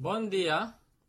Bom dia.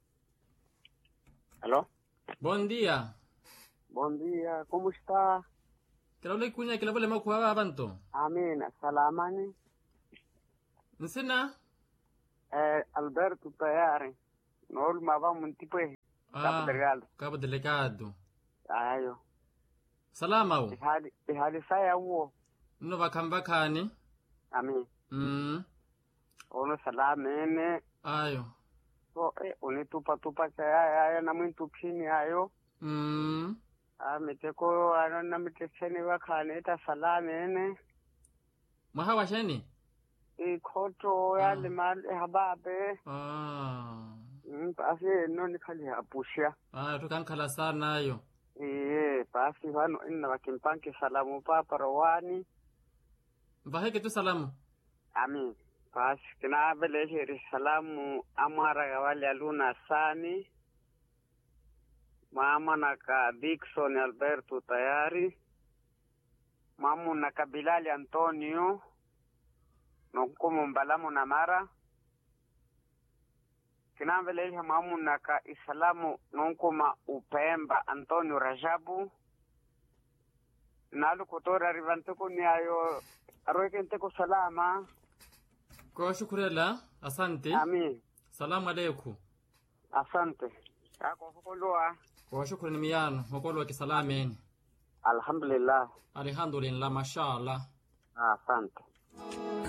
Alô? Bom dia. Bom dia, como está? Kila ule kunya kila vole makuwa abantu. Amina, salamani. Nsina? Eh, Alberto tayari. Nool mava muntipwe. Cabo Delgado. Cabo Delegado. Ayo. Salama u. Ihali, ihali saya uo. Nno bakamba kani? Amin. Mm. Ono salamene. Ayo. So, eh, unitupa tupa kaya ayo na mwintu pini ayo. Mm. Ah, miteko ano na mitecheni wakane ta salamene. Mwaha washeni? Ikoto ya limal hababe. Ah. Mm, basi no nikhali apusha. Ah, tukankhala sana ayo. Iye, basi vano inna vakimpanki salamu papa rowani. Mvaheke tu salamu. Amin. Basi kina veleheri salamu amara gawali aluna sani. Mama naka Dickson Alberto tayari. Mamu naka Bilali Antonio. Nonkumu mbalamu na mara. Kina veleheri mamu naka Isalamu nonkuma Upemba Antonio Rajabu. Nalu kutora rivantuku ni ayo arwekenteko salama. Kwa shukurela. Asante. Amin. Salamu alaikum. Asante. Kako hukulua. Kwa shukrani miyano. Mokolo wa kisalameni. Alhamdulillah. Alhamdulillah. Mashallah. Asante.